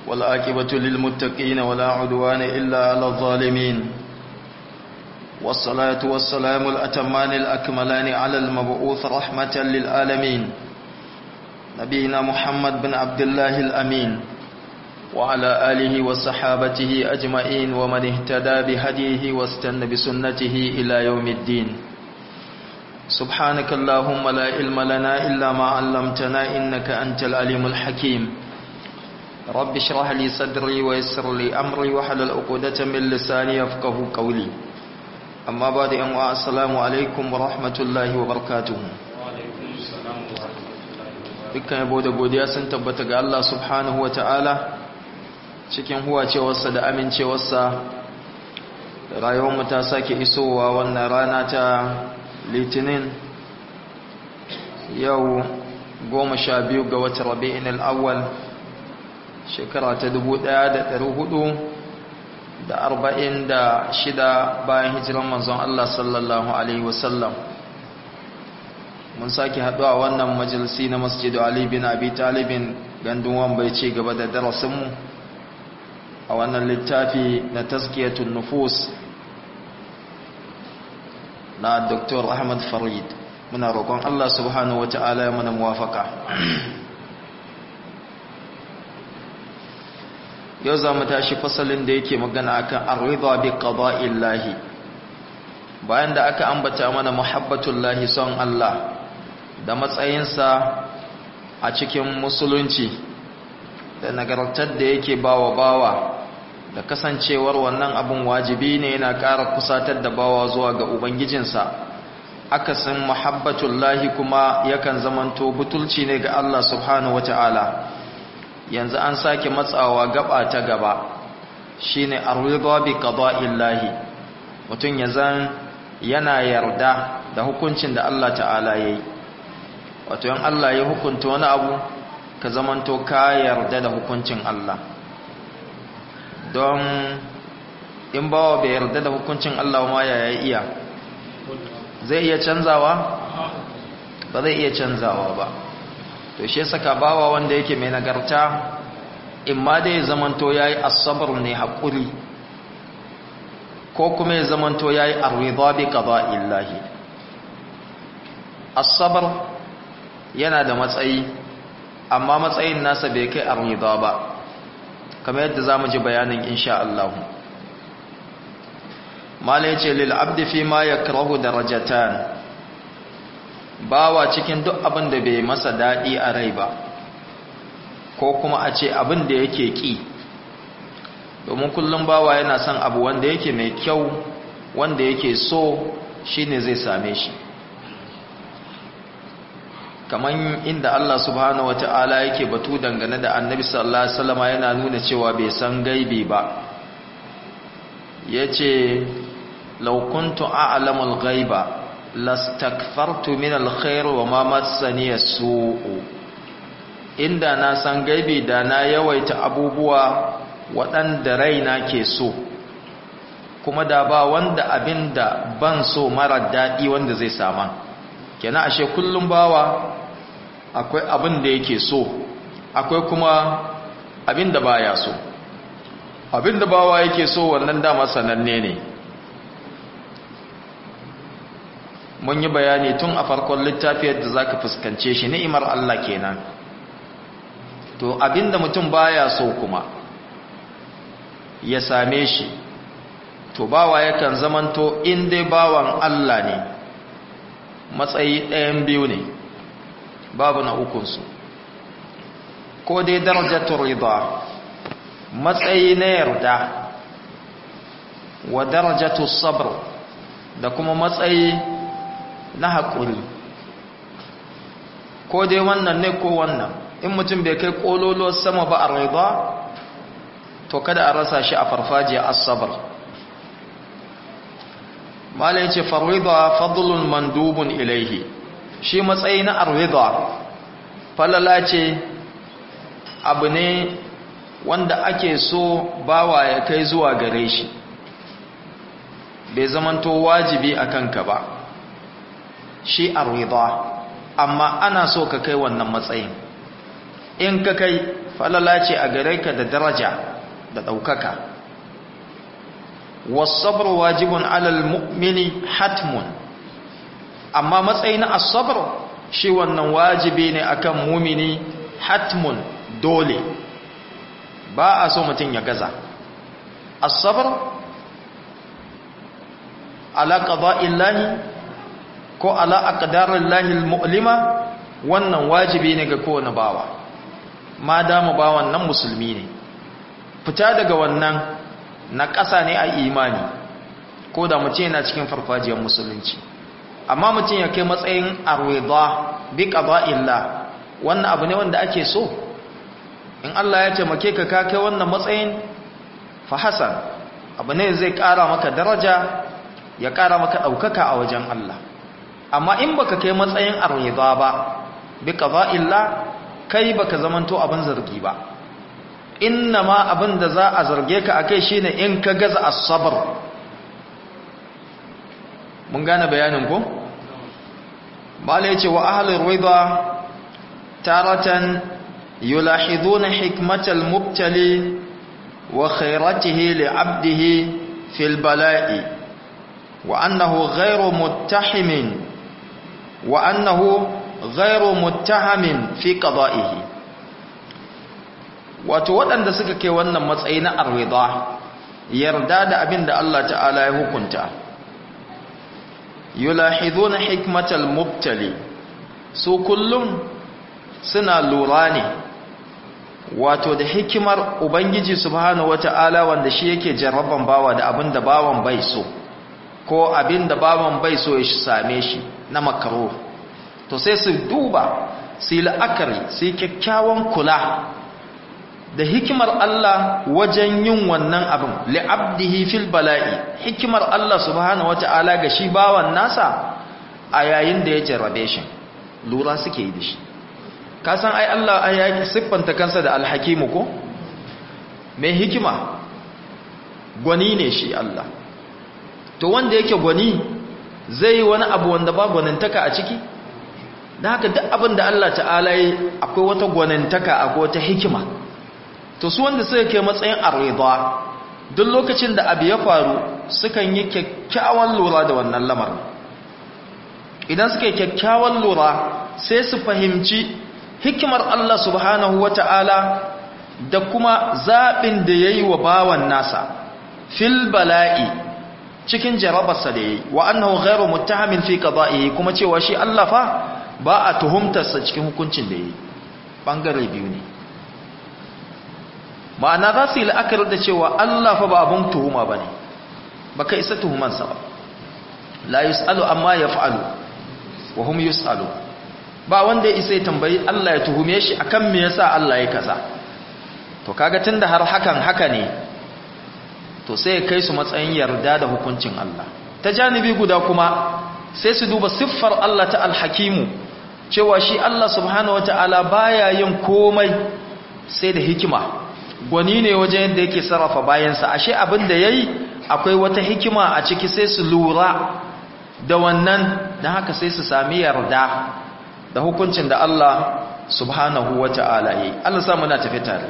والآكبة للمتقين ولا عدوان إلا على الظالمين والصلاة والسلام الأتمان الأكملان على المبعوث رحمة للعالمين نبينا محمد بن عبد الله الأمين وعلى آله وصحابته أجمعين ومن اهتدى بهديه واستنى بسنته إلى يوم الدين سبحانك اللهم لا علم لنا إلا ما علمتنا إنك أنت العليم الحكيم رب اشرح لي صدري ويسر لي أمري وحلل عقدة من لساني يفقه قولي أما بعد أن السلام عليكم ورحمة الله وبركاته dukkan yabo da godiya sun tabbata ga Allah subhanahu wa ta'ala cikin huwacewarsa da amincewarsa rayuwarmu ta sake isowa wannan rana ta litinin yau goma sha biyu ga wata rabi'in al'awwal shekara ta dubu ɗaya da ɗari hudu da arba'in da shida bayan hijiran manzon Allah sallallahu Alaihi wasallam mun sake haɗuwa wannan majalisi na masjidu Ali bin Abi Talibin gandun wambai ce gaba da darasinmu a wannan littafi na taskiyatun nufus na Dr. Ahmad Farid muna roƙon Allah subhanahu wa ta'ala ya mana muwafaka yau za mu tashi fasalin da yake magana akan arriba bi qada'illahi bayan da aka ambata mana muhabbatullahi son Allah da matsayinsa a cikin musulunci da nagartar da yake bawa bawa da kasancewar wannan abun wajibi ne yana ƙara kusatar da bawa zuwa ga ubangijinsa akasin muhabbatullahi kuma yakan zamanto butulci ne ga Allah subhanahu wata'ala yanzu an sake matsawa gaba ta gaba shine ar-ridha bi qada'illahi mutun yazan yana yarda da hukuncin da Allah ta'ala yayi wato yan Allah ya hukunta wani abu ka zamanto ka yarda da hukuncin Allah don in bawa bai yarda da hukuncin Allah ma ya iya zai iya canzawa ba zai iya canzawa ba to shi saka bawa wanda yake mai nagarta in ma dai zamanto yayi asabar ne hakuri ko kuma ya zamanto yayi arida bi qada'illahi asabar yana da matsayi amma matsayin nasa bai kai arida ba kamar yadda zamu ji bayanin insha Allah mala yace lil abdi fi ma yakrahu darajatan bawa cikin duk abin da bai masa daɗi a rai ba ko kuma a ce abin da yake ƙi domin kullum bawa yana son abu wanda yake mai kyau wanda yake so shine zai same shi kamar inda Allah subhanahu wata'ala yake batu dangane da annabi sallallahu alaihi wasallam yana nuna cewa bai san gaibi ba yace law kuntu a'lamul ghaiba lastakfartu min alkhair wa ma massani as-su'u inda na san gaibi da na yawaita abubuwa waɗanda raina ke so kuma da ba wanda abinda ban so mara daɗi wanda zai sama kenan ashe kullum bawa akwai abin da yake so akwai kuma abin da baya so abin da bawa yake so wannan dama sananne ne mun yi bayani tun a farkon littafi yadda za ka fuskance shi ni'imar Allah kenan to abinda mutum baya so kuma ya same shi to bawa yakan zamanto in dai bawan Allah ne matsayi ɗayan biyu ne babu na ukunsu ko dai darajatul rida matsayi na yarda wa darajatul sabr da kuma matsayi na haƙuri ko dai wannan ne ko wannan in mutum bai kai ƙololo sama ba a raiba to kada a rasa shi a farfajiya asabar mala yace farida fadlun mandubun ilaihi shi matsayi na arida falala ce abu ne wanda ake so bawa ya kai zuwa gare shi bai zamanto wajibi a kanka ba shi arida amma ana so ka kai wannan matsayin in ka kai falala ce a gare ka da daraja da ɗaukaka wasabar wajibun alal mu'mini hatmun amma matsayi na asabar shi wannan wajibi ne akan mumini hatmun dole ba a so mutum ya gaza asabar ala qada'illahi ko ala aqdarillahi almu'lima wannan wajibi ne ga kowane bawa ma dama bawan nan musulmi ne fita daga wannan na ƙasa ne a imani ko da mutum yana cikin farfajiyar musulunci amma mutum ya kai matsayin arwida bi qada'illah wannan abu ne wanda ake so in Allah ya taimake ka ka kai wannan matsayin fa hasan abu ne zai ƙara maka daraja ya ƙara maka ɗaukaka a wajen Allah amma in baka kai matsayin arwida ba bi qada'illah kai baka zamanto abin zargi ba inna ma abin da za a zarge ka akai shine in ka gaza as-sabr mun gane bayanin ko mala yace wa ahlur ridha taratan yulahiduna hikmatal mubtali wa khairatihi li'abdihi fil bala'i wa annahu ghayru muttahimin wa annahu ghairu muttahamin fi qada'ihi wato waɗanda suka kai wannan matsayi na arwida yarda da abin da Allah ta'ala ya hukunta yulahiduna hikmatal mubtali su kullum suna lura ne wato da hikimar ubangiji subhanahu wata'ala wanda shi yake jarraban bawa da abin da bawan bai so ko abin da bawan bai so ya same shi na makaro to sai su duba su yi la'akari su yi kyakkyawan kula da hikimar Allah wajen yin wannan abin li'abdihi fil bala'i hikimar Allah subhanahu wata'ala ga shi bawan nasa a yayin da ya jarrabe shi lura suke yi da shi ka san ai Allah ai ya siffanta kansa da alhakimu ko mai hikima gwani ne shi Allah to wanda yake gwani zai yi wani abu wanda ba gwanintaka a ciki da haka duk abin da Allah ta'ala yi akwai wata gwanintaka akwai wata hikima to su wanda suka kai matsayin arida duk lokacin da abu ya faru sukan yi kyakkyawan lura da wannan lamarin idan suka yi kyakkyawan lura sai su fahimci hikimar Allah subhanahu wata'ala da kuma zaɓin da ya yi wa bawan nasa fil bala'i cikin jarabarsa da ya yi wa annahu ghairu muttahamin fi qada'ihi kuma cewa shi Allah fa ba a tuhumtarsa cikin hukuncin da ya yi ɓangare biyu ne ma'ana za su yi la'akari da cewa Allah fa ba abin tuhuma ba ne ba ka isa tuhumansa ba la yus'alu amma ya fa'alu wa hum yus'alu ba wanda ya isa ya tambayi Allah ya tuhume shi akan me yasa Allah ya kaza to kaga tunda har hakan haka ne to sai ya kai su matsayin yarda da hukuncin Allah ta janibi guda kuma sai su duba siffar Allah ta alhakimu cewa shi Allah subhanahu wataala baya yin komai sai da hikima gwani ne wajen yadda yake sarrafa bayansa ashe abin da yayi akwai wata hikima a ciki sai su lura da wannan dan haka sai su sami yarda da hukuncin da Allah subhanahu wataala yi Allah sa muna tafi tare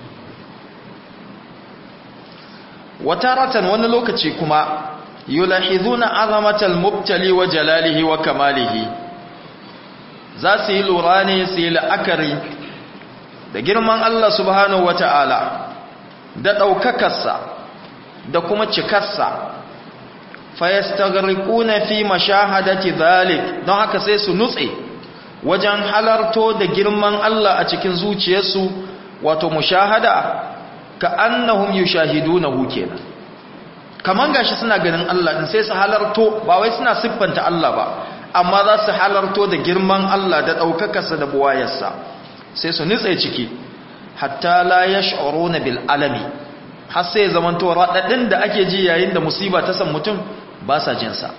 wataratan wani lokaci kuma yulahizuna azamatal mubtali wa jalalihi wa kamalihi za su yi lura ne su yi la'akari da girman Allah subhanahu wata'ala da ɗaukakarsa da kuma cikarsa fayastagriquna fi mashahadati dhalik don haka sai su nutse wajen halarto da girman Allah a cikin zuciyarsu wato mushahada ka annahum yushahidunahu kenan kaman gashi suna ganin Allah din sai su halarto ba wai suna siffanta Allah ba amma za su halarto da girman Allah da daukakarsa da buwayarsa sai su nitse ciki hatta la yash'uruna bil alami har sai zamanto radadin da ake ji yayin da musiba ta san mutum ba sa jin sa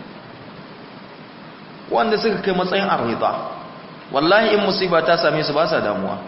wanda suka kai matsayin arida wallahi in musiba ta same su ba sa damuwa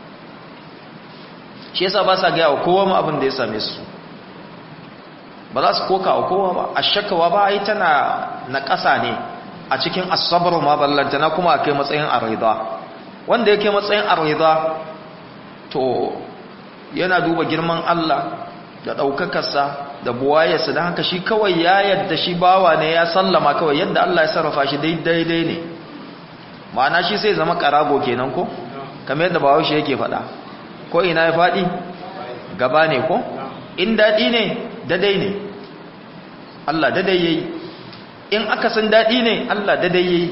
shi yasa ba sa gaya wa kowa ma abin da ya same su ba za su koka wa kowa ba a shakawa ba ai tana na ƙasa ne a cikin asabar ma ballantana kuma a kai matsayin arida wanda yake matsayin arida to yana duba girman Allah da ɗaukakarsa da buwayarsa don haka shi kawai ya yadda shi bawa ne ya sallama kawai yadda Allah ya sarrafa shi daidai ne ma'ana shi sai zama ƙarago kenan ko kamar yadda bahaushe yake faɗa ko ina ya faɗi gaba ne ko in daɗi ne dadai ne Allah dadai yayi in aka san daɗi ne Allah dadai yayi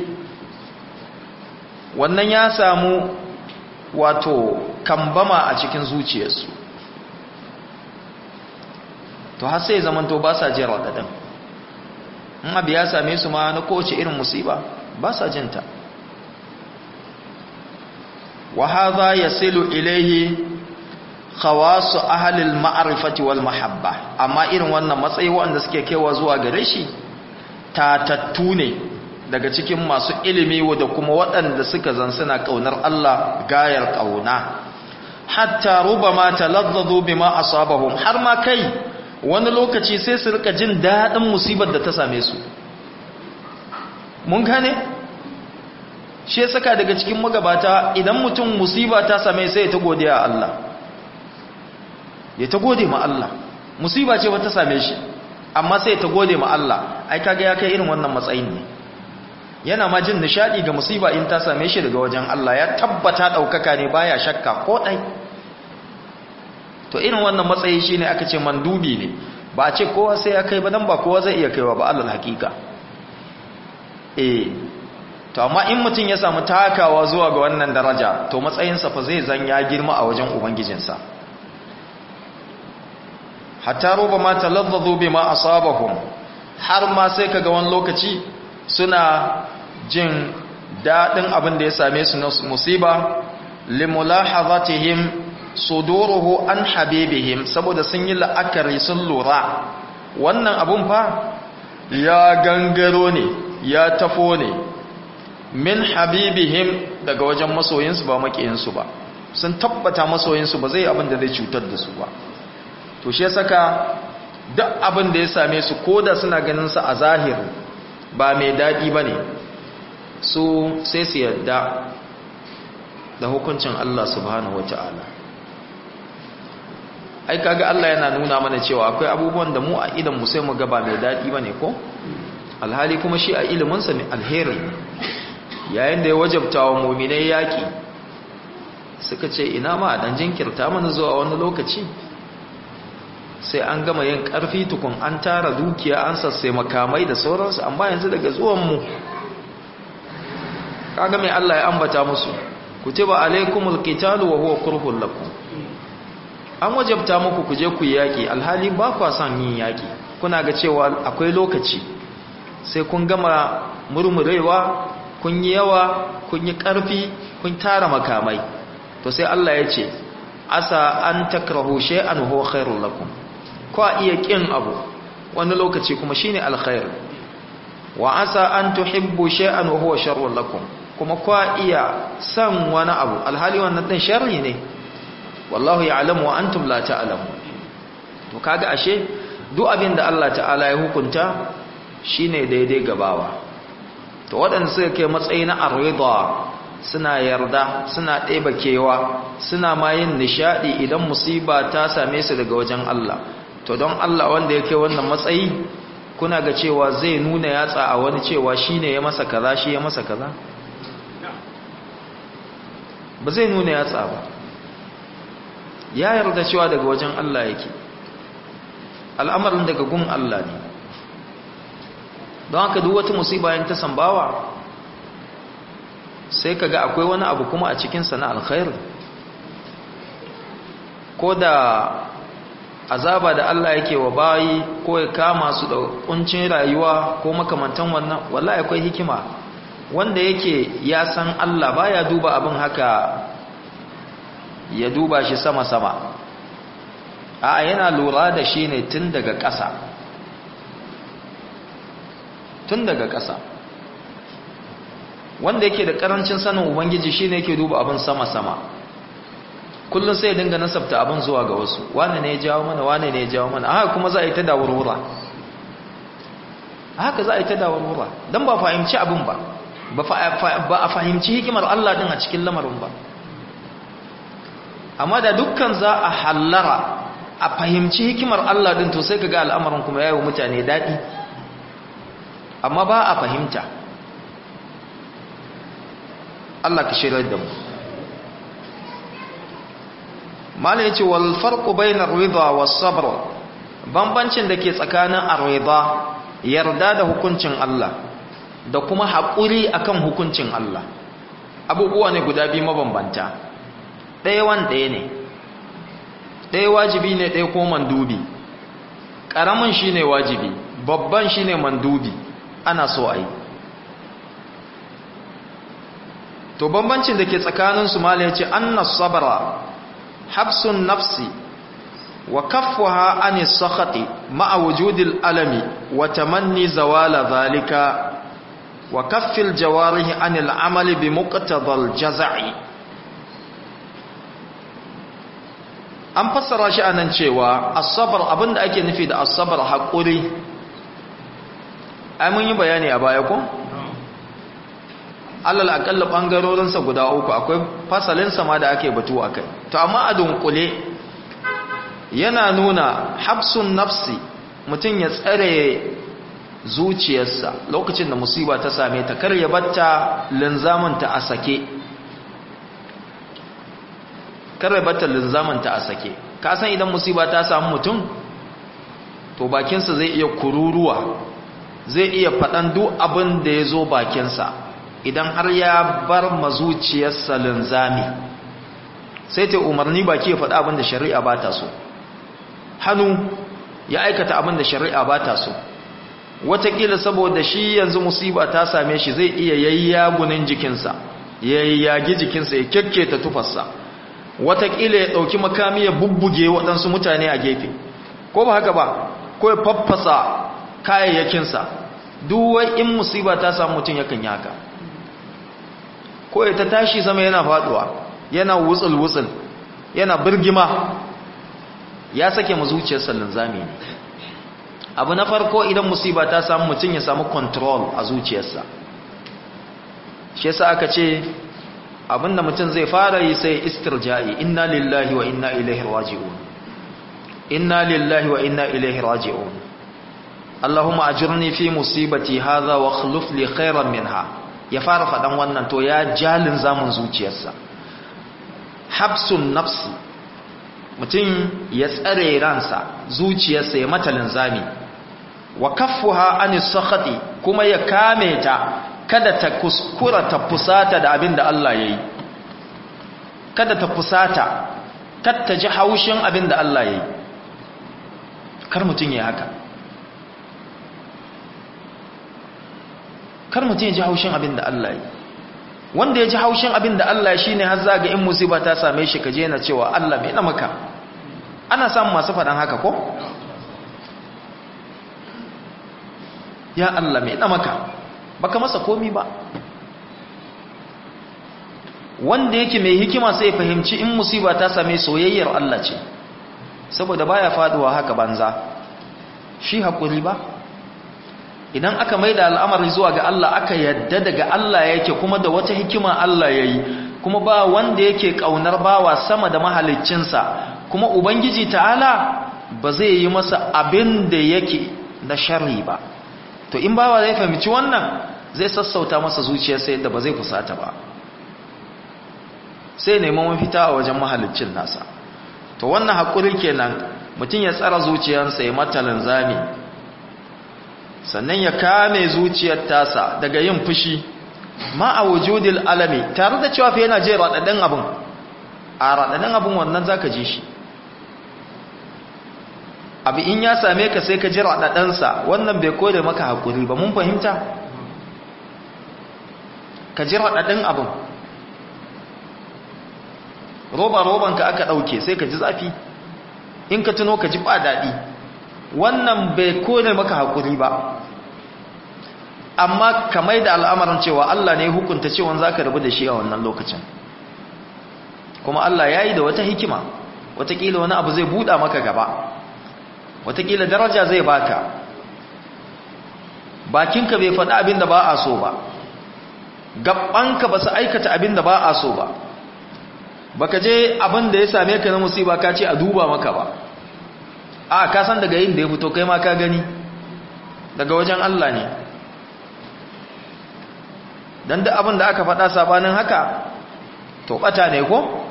wannan ya samu wato kambama a cikin zuciyarsu to har sai zaman to ba sa jin raɗaɗin in abu ya same su ma na kowace irin musiba ba sa jinta wa hadha yasilu ilayhi khawasu ahli al-ma'rifati wal mahabba amma irin wannan matsayi wanda suke kaiwa zuwa gare shi tatattu ne daga cikin masu ilimi da kuma waɗanda suka zan suna kaunar Allah gayar kauna hatta rubama talazzadu bima asabahum har ma kai wani lokaci sai su rika jin daɗin musibar da ta same su mun gane shi saka daga cikin magabata idan mutum musiba ta same sai ta godiya Allah ya ta gode ma Allah musiba ce wata same shi amma sai ta gode ma Allah ai kaga ya kai irin wannan matsayin ne yana ma jin nishadi ga musiba in ta same shi daga wajen Allah ya tabbata daukaka ne baya shakka ko dai to irin wannan matsayi shine aka ce mandubi ne ba a ce kowa sai ya kai ba dan ba kowa zai iya kaiwa ba alal hakika eh to amma in mutum ya samu takawa zuwa ga wannan daraja to matsayinsa fa zai zan ya girma a wajen ubangijinsa hatta ruba ma talazzadu bima asabahum har ma sai kaga wani lokaci suna jin dadin abin da ya same su na musiba limulahazatihim suduruhu an habibihim saboda sun yi la'akari sun lura wannan abun fa ya gangaro ne ya tafo ne min habibihim daga wajen masoyinsu ba makiyinsu ba sun tabbata masoyinsu ba zai abin da zai cutar da su ba to shi saka duk abin da ya same su koda suna ganin sa a zahiri ba mai dadi bane su sai su yadda da hukuncin Allah subhanahu wataala ai kaga Allah yana nuna mana cewa akwai abubuwan da mu a idan mu sai mu ga ba mai dadi bane ko alhali kuma shi a ilimin sa ne alheri yayin da ya wajabta wa mu'minai yaki suka ce ina ma dan jinkirta mana zuwa wani lokaci sai an gama yin ƙarfi tukun an tara dukiya an sassai makamai da sauransu amma yanzu daga zuwanmu kaga mai Allah ya ambata musu kutiba alaikumul qitalu wa huwa kurhul lakum an wajabta muku kuje ku yaki alhali ba kwa son yin yaki kuna ga cewa akwai lokaci sai kun gama murmurewa kun yi yawa kun yi ƙarfi kun tara makamai to sai Allah ya ce asa an takrahu shay'an huwa khairul lakum kwa iya kin abu wani lokaci kuma shine alkhair wa asa an tuhibbu shay'an wa huwa sharrun lakum kuma kwa iya san wani abu alhali wannan din sharri ne wallahu ya'lamu wa antum la ta'lamu to kaga ashe duk abin da Allah ta'ala ya hukunta shine daidai gabawa to waɗanda suka kai matsayi na arida suna yarda suna ɗeba kewa suna ma yin nishaɗi idan musiba ta same su daga wajen Allah to don Allah wanda ya kai wannan matsayi kuna ga cewa zai nuna yatsa a wani cewa shi ne ya masa kaza shi ya masa kaza ba zai nuna yatsa ba ya yarda cewa daga wajen Allah yake al'amarin daga gun Allah ne don haka duk wata musiba yin ta sambawa sai kaga akwai wani abu kuma a cikinsa na alkhairi ko da azaba da Allah yake wa bayi ko ya kama su da kuncin rayuwa ko makamantan wannan wallahi akwai hikima wanda yake ya san Allah baya duba abin haka ya duba shi sama-sama a yana lura da shi ne tun daga ƙasa tun daga ƙasa wanda yake da ƙarancin sanin ubangiji shi ne yake duba abin sama-sama kullum sai dinga nasabta abin zuwa ga wasu wane ne ya jawo mana wane ne ya jawo mana haka kuma za a yi ta dawarwura haka za a yi ta dawarwura don ba fahimci abin ba ba a fahimci hikimar Allah din a cikin lamarin ba amma da dukkan za a hallara a fahimci hikimar Allah din to sai kaga al'amarin kuma yayi mutane dadi amma ba a fahimta Allah ka shirar da mu mala yace wal farqu bainar ridha was sabr bambancin da ke tsakanin ar-ridha yarda da hukuncin Allah da kuma haƙuri akan hukuncin Allah abubuwa ne guda biyu mabambanta ɗaya wan ɗaya ne ɗaya wajibi ne ɗaya ko mandubi ƙaramin shi ne wajibi babban shi ne mandubi ana so a yi to bambancin da ke tsakaninsu mala ya ce annas sabara habsun nafsi wa kaffuha anis sakhati ma'a wujudil alami wa tamanni zawala zalika wa kaffil jawarihi anil amali bi muqtadal jazai an fassara shi anan cewa as-sabr abinda ake nufi da as-sabr hakuri ai mun yi bayani a baya ko alal akalla bangarorin sa guda uku akwai fasalin sa ma da ake batu akai to amma a dunkule yana nuna habsun nafsi mutum ya tsare zuciyarsa lokacin da musiba ta same ta kar ya batta linzamanta a sake kar ya batta linzamanta a sake ka san idan musiba ta samu mutum to bakinsa zai iya kururuwa zai iya faɗan duk abin da ya zo bakinsa idan har ya bar mazuciyarsa linzami sai ta umarni baki ya faɗa abin da shari'a ba ta so hannu ya aikata abin da shari'a ba ta so watakila saboda shi yanzu musiba ta same shi zai iya yayyagunin jikinsa ya yayyagi jikinsa ya kyakketa tufarsa watakila ya ɗauki makami ya bubbuge waɗansu mutane a gefe ko ba haka ba ko ya faffasa kayayyakinsa duwai in musiba ta samu mutum yakan yaka ko ya ta tashi sama yana faɗuwa yana wutsul-wutsul yana birgima ya sake mu zuciyarsa linzami ne abu na farko idan musiba ta samu mutum ya samu control a zuciyarsa shi yasa aka ce abinda mutum zai fara yi sai istirja'i inna lillahi wa inna ilaihi raji'un inna lillahi wa inna ilaihi raji'un Allahumma ajirni fi musibati hadha wa akhlif li khairan minha ya fara fadan wannan to ya jalin zamun zuciyarsa habsun nafsi mutum ya tsare ransa zuciyarsa ya mata linzami wa kaffuha anis sakhati kuma ya kame ta kada ta kuskura ta fusata da abin da Allah yayi kada ta fusata kada ta ji haushin abin da Allah yayi kar mutum ya haka kar mutum ya ji haushin abin da Allah yayi wanda ya ji haushin abin da Allah shi ne har zaga in musiba ta same shi kaje na cewa Allah mai na maka ana samun masu faɗan haka ko? ya Allah mai na maka baka masa komi ba wanda yake mai hikima sai fahimci in musiba ta same soyayyar Allah ce saboda baya faduwa haka banza shi haƙuri ba idan aka maida al'amari zuwa ga Allah aka yadda daga Allah yake kuma da wata hikima Allah yayi kuma ba wanda yake kaunar bawa sama da mahaliccinsa kuma ubangiji ta'ala ba zai yi masa abin da yake na sharri ba to in bawa zai fahimci wannan zai sassauta masa zuciyarsa yadda ba zai fusata ba sai neman mafita a wajen mahaliccin nasa to wannan haƙuri kenan mutum ya tsara zuciyarsa ya mata linzami sannan ya kame zuciyar tasa daga yin fushi ma a wujudil alami tare da cewa fa yana je raɗaɗin abin a raɗaɗin abin wannan za ka ji shi abu in ya same ka sai ka ji raɗaɗinsa wannan bai koda maka haƙuri ba mun fahimta ka ji raɗaɗin abin roba-robanka aka ɗauke sai ka ji zafi in ka tuno ka ji ba daɗi wannan bai kone maka haƙuri ba amma kamar da al'amarin cewa Allah ne hukunta cewa za ka rabu da shi a wannan lokacin kuma Allah ya yi da wata hikima watakila wani abu zai buɗa maka gaba watakila daraja zai baka bakinka bai faɗi abin da ba a so ba gabanka ba su aikata abin da ba a so ba baka je abin da ya same ka na musiba ka ce a duba maka ba a ka san daga yin da ya fito kai ma ka gani daga wajen Allah ne dan duk abin da aka faɗa sabanin haka to bata ne ko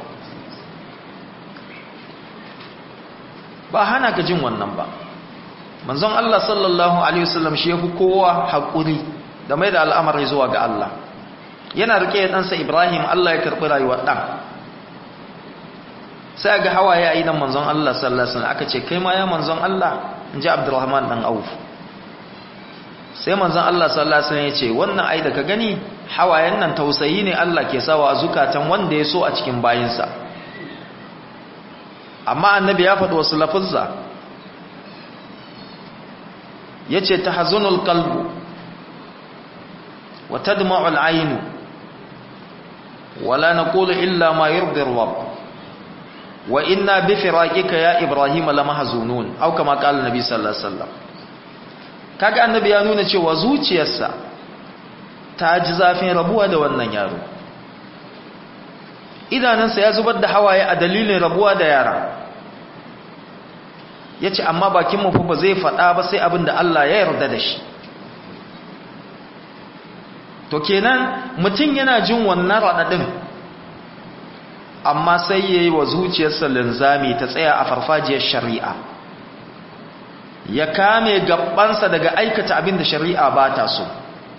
ba hana ka jin wannan ba manzon Allah sallallahu alaihi wasallam shi yafi kowa hakuri da mai da al'amari zuwa ga Allah yana rike ɗansa Ibrahim Allah ya karɓi rayuwar ɗan sai ga hawaye a idan manzon Allah sallallahu alaihi wasallam aka ce kai ma ya manzon Allah in ji Abdurrahman dan Auf sai manzon Allah sallallahu alaihi wasallam ya ce wannan ai da ka gani hawayen nan tausayi ne Allah ke sawa a zukatan wanda ya so a cikin bayinsa amma annabi ya faɗi wasu lafuzza yace tahzunul qalbu wa tadma'ul aynu wala naqulu illa ma yurdi rabb wa inna bi firaqika ya ibrahim lamahzunun au kama qala nabi sallallahu alaihi wasallam kaga annabi ya nuna cewa zuciyarsa ta ji zafin rabuwa da wannan yaro idanansa ya zubar da hawaye a dalilin rabuwa da yara yace amma bakin mu fa ba zai faɗa ba sai abin da Allah ya yarda da shi to kenan mutum yana jin wannan raɗaɗin amma sai ya yi wa zuciyarsa linzami ta tsaya a farfajiyar shari'a ya kame gabansa daga aikata abin da shari'a ba ta so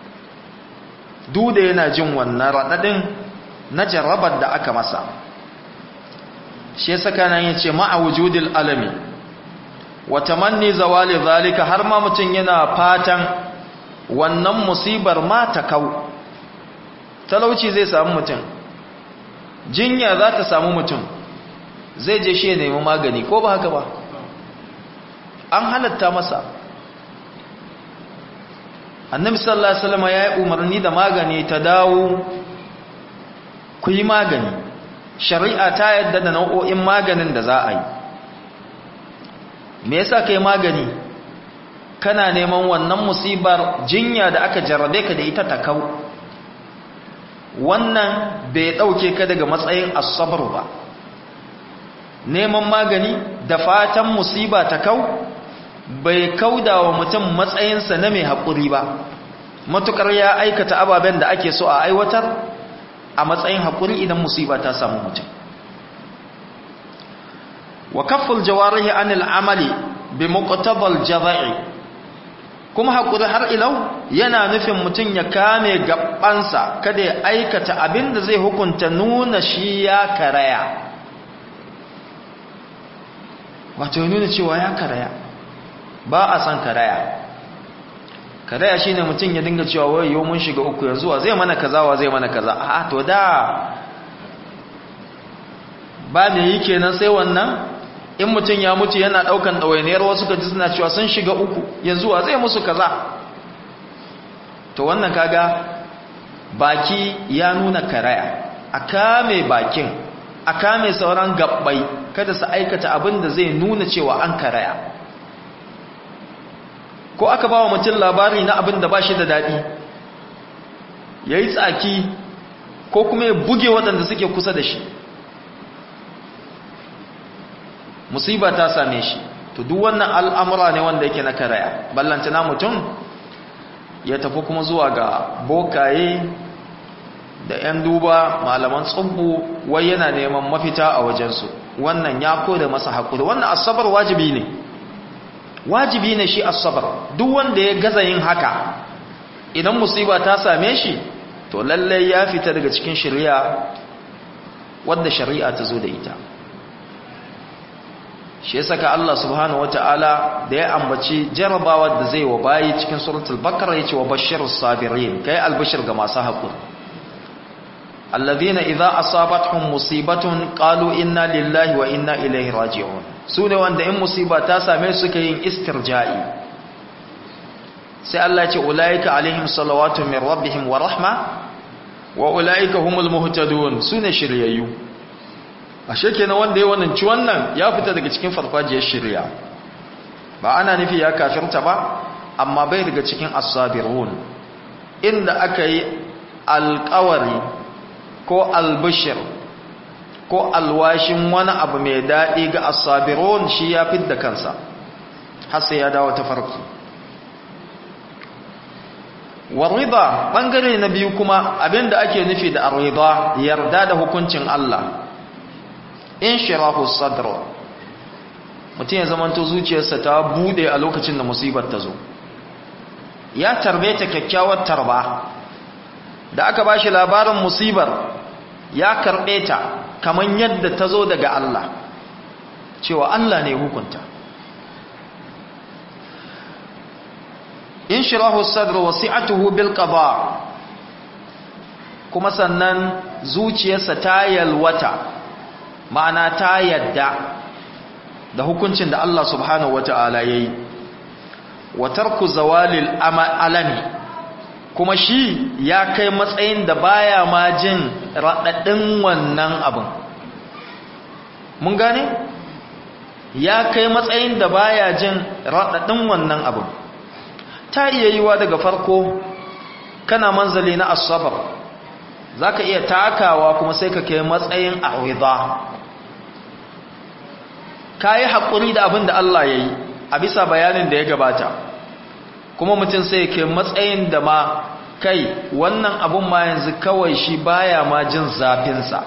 duda yana jin wannan raɗaɗin na jarrabar da aka masa shi saka nan ya ce ma'a wujudil alami wata manni zawali zalika har ma mutum yana fatan wannan musibar ma ta kau talauci zai samu mutum jinya za ta samu mutum zai je shi ya nemi magani ko ba haka ba an halatta masa annabi sallallahu alaihi wasallam ya yi umarni da magani ta dawo ku yi magani shari'a ta yadda da nau'o'in maganin da za a yi me yasa kai magani kana neman wannan musibar jinya da aka jarrabe ka da ita ta kau wannan bai dauke ka daga matsayin asabar ba neman magani da fatan musiba ta kau bai kauda wa mutum matsayinsa na mai haƙuri ba matukar ya aikata ababen da ake so a aiwatar a matsayin haƙuri idan musiba ta samu mutum wa kafful jawarihi anil amali bi muqtabal jazai kuma haƙuri har ilau yana nufin mutum ya kame gabansa kada ya aikata abin da zai hukunta nuna shi ya karaya wato nuna cewa ya karaya ba a san karaya karaya shine mutum ya dinga cewa wai yau mun shiga uku yanzu wa zai mana kaza wa zai mana kaza a to da ba me yi kenan sai wannan in mutum ya mutu yana daukan ɗawainiyar wasu kaji suna cewa sun shiga uku yanzu wa zai musu kaza to wannan kaga baki ya nuna karaya a kame bakin a kame sauran gabbai kada su aikata abin da zai nuna cewa an karaya ko aka ba wa mutum labari na abin da ba shi da daɗi ya yi tsaki ko kuma ya buge waɗanda suke kusa da shi musiba ta same shi to duk wannan al'amura ne wanda yake na karaya ballantana mutum ya tafi kuma zuwa ga bokaye da 'yan duba malaman tsubbu wai yana neman mafita a wajensu wannan ya koda masa haƙuri wannan asabar wajibi ne wajibi ne shi asabar duk wanda ya gaza yin haka idan musiba ta same shi to lallai ya fita daga cikin shari'a wadda shari'a ta zo da ita shi ya saka Allah subhanahu wata'ala da ya ambaci jarabawa da zai wa bayi cikin suratul bakara yace wa bashirus sabirin kai albashir ga masu haƙuri alladhina idza asabatuhum musibatun qalu inna lillahi wa inna ilaihi raji'un sune wanda in musiba ta same su kai yin istirja'i sai Allah ya ce ulaika alaihim salawatu min rabbihim wa rahma wa ulaika humul muhtadun sune shiryayyu ashe kenan wanda ya wannan ci wannan ya fita daga cikin farfajiyar shirya ba ana nufi ya kafirta ba amma bai daga cikin as-sabirun inda aka yi alƙawari ko albishir ko alwashin wani abu mai daɗi ga asabirun shi ya fidda kansa har sai ya dawo ta farko warida bangare na biyu kuma abinda ake nufi da arida yarda da hukuncin Allah in shirahu sadr mutum ya zamanto zuciyarsa ta bude a lokacin da musibar ta zo ya tarbe ta kyakkyawar tarba da aka bashi labarin musibar ya karbe ta kaman yadda ta zo daga Allah cewa Allah ne hukunta in shirahu sadr wasi'atuhu bil qada kuma sannan zuciyarsa ta yalwata ma'ana ta yadda da hukuncin da Allah subhanahu wata'ala yayi wa tarku zawalil alami kuma shi ya kai matsayin da baya ma jin radadin wannan abin mun gane ya kai matsayin da baya jin radadin wannan abin ta iya yiwa daga farko kana manzali na asabar za ka iya takawa kuma sai ka kai matsayin arida ka yi haƙuri da abin da Allah ya yi a bisa bayanin da ya gabata kuma mutum sai ke matsayin da ma kai wannan abun ma yanzu kawai shi baya ma jin zafinsa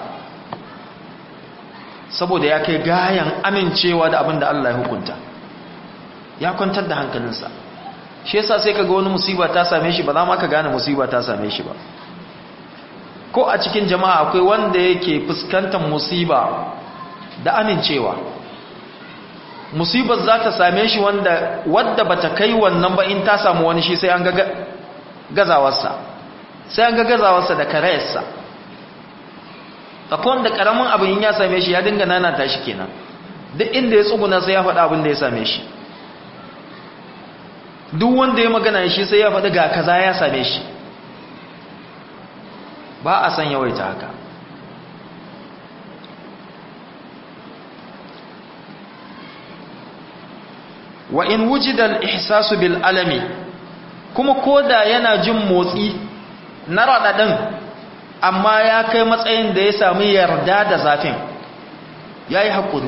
saboda ya kai gayan amincewa da abin da Allah ya hukunta ya kwantar da hankalinsa shi yasa sai kaga wani musiba ta same shi ba za ma ka gane musiba ta same shi ba ko a cikin jama'a akwai wanda yake fuskantar musiba da amincewa musibar za ta same shi wanda wadda bata kai wannan ba in ta samu wani shi sai an ga gazawarsa sai an ga gazawarsa da karayarsa akwai wanda karamin abin ya same shi ya dinga nanata shi kenan duk inda ya tsuguna sai ya faɗa abin da ya same shi duk wanda ya magana shi sai ya faɗi ga kaza ya same shi ba a san yawaita haka wa in wujida al-ihsasu bil alami kuma koda yana jin motsi na radadin amma ya kai matsayin da ya samu yarda da zafin yayi hakuri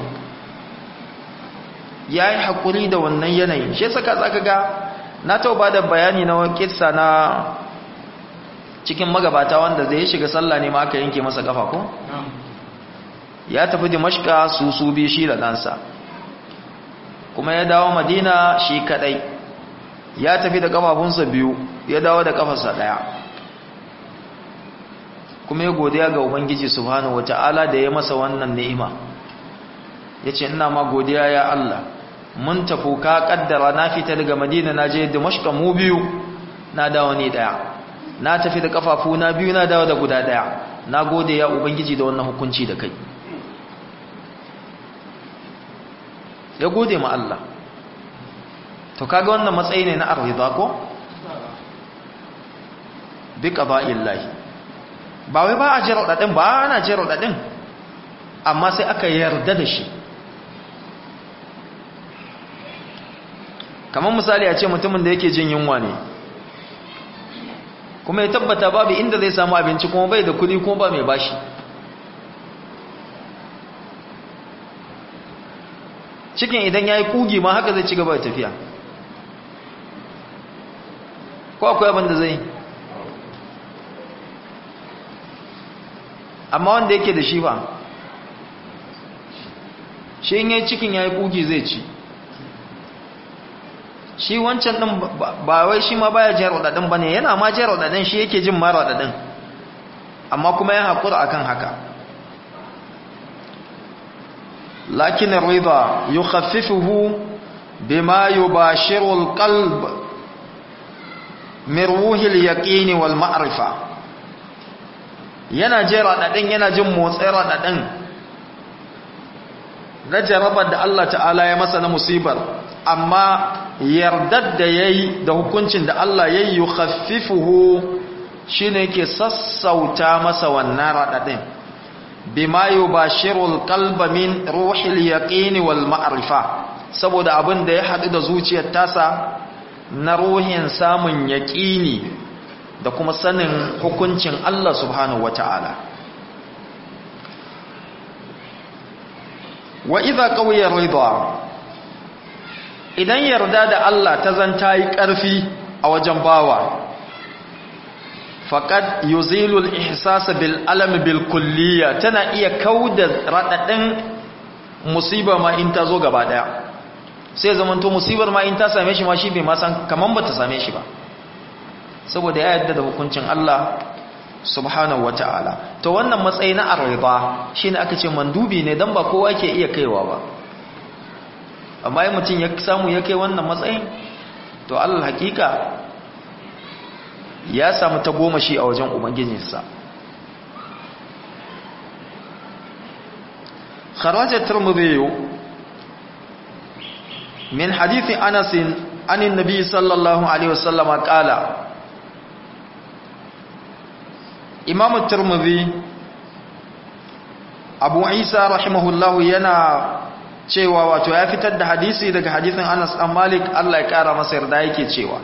yayi hakuri da wannan yanayin shi saka zaka ga na tauba da bayani na kissa na cikin magabata wanda zai shiga sallah ne ma aka yanke masa kafa ko ya tafi dimashka su su bi shi da ɗansa kuma ya dawo madina shi kadai ya tafi da kafafunsa biyu ya dawo da kafarsa daya kuma ya godiya ga ubangiji subhanahu wataala da ya masa wannan ni'ima yace ina ma godiya ya Allah mun tafi ka kaddara na fita daga madina na je dimashq mu biyu na dawo ni daya na tafi da kafafuna biyu na dawo da guda daya na gode ya ubangiji da wannan hukunci da kai ya gode ma Allah to kaga wannan matsayi ne na arzida ko bi qada'illahi ba wai ba a jira dadin ba ana jira dadin amma sai aka yarda da shi kamar misali a ce mutumin da yake jin yunwa ne kuma ya tabbata babu inda zai samu abinci kuma bai da kudi kuma ba mai bashi cikin idan ya yi kugi ma haka zai ci gaba da tafiya ko akwai abin da zai amma wanda yake da shi ba shi in yi cikin ya yi kugi zai ci shi wancan ɗin ba wai shi ma baya jiyar waɗaɗin ba ne yana ma jiyar waɗaɗin shi yake jin mara waɗaɗin amma kuma ya haƙura akan haka لكن الرضا يخففه بما يباشر القلب من روح اليقين والمعرفة yana je raɗaɗin yana jin motsin raɗaɗin na jarabar da Allah ta'ala ya masa na musibar amma yardar da ya yi da hukuncin da Allah ya yi yi khaffifuhu shi ne ke sassauta masa wannan raɗaɗin bima yubashirul qalba min ruhil yaqini wal ma'rifa saboda abin da ya hadu da zuciyar tasa na ruhin samun yaqini da kuma sanin hukuncin Allah subhanahu wata'ala wa idza qawiya ridha idan yarda da Allah ta zanta yi ƙarfi a wajen bawa faqad yuzilu al-ihsas bil alam bil kulliyya tana iya kauda radadin musiba ma in ta zo gaba daya sai zamanto musibar ma in ta same shi ma shi bai ma san kaman bata same shi ba saboda ya yarda da hukuncin Allah subhanahu wata'ala to wannan matsayi na arida shine aka ce mandubi ne dan ba kowa ke iya kaiwa ba amma in mutum ya samu ya kai wannan matsayin to Allah hakika ya samu ta goma shi a wajen ubangijinsa kharaja tirmidhi min hadithi anas an annabi sallallahu alaihi wasallam qala imam tirmidhi abu isa rahimahullahu yana cewa wato ya fitar da hadisi daga hadisin Anas dan Malik Allah ya kara masa yarda yake cewa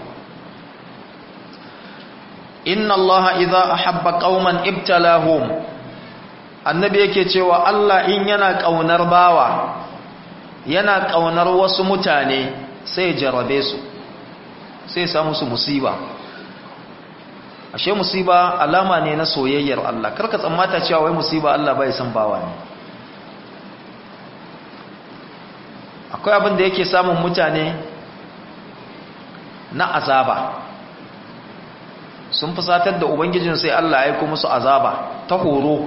Inna Allah idza ahabba qauman ibtalahum Annabi yake cewa Allah in yana kaunar bawa yana kaunar wasu mutane sai jarabe su sai sa musu musiba ashe musiba alama ne na soyayyar Allah karka tsammata cewa wai musiba Allah bai san bawa ne akwai abin da yake samun mutane na azaba sun fusatar da ubangijin sai Allah ya aiko musu azaba ta horo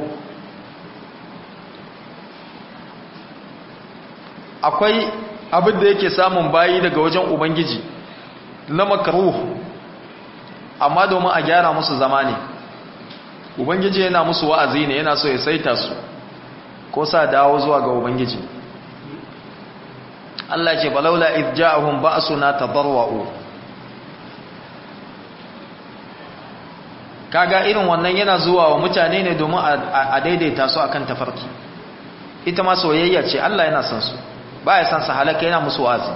akwai abin da yake samun bayi daga wajen ubangiji na makaruh amma domin a gyara musu zama ne ubangiji yana musu wa'azi ne yana so ya saita su ko sa dawo zuwa ga ubangiji Allah ce balaula idh ja'ahum ba'suna tadarwa'u kaga irin wannan yana zuwa wa mutane ne domin a daidaita su akan tafarki ita ma soyayya ce Allah yana son su baya son su halaka yana musu wazi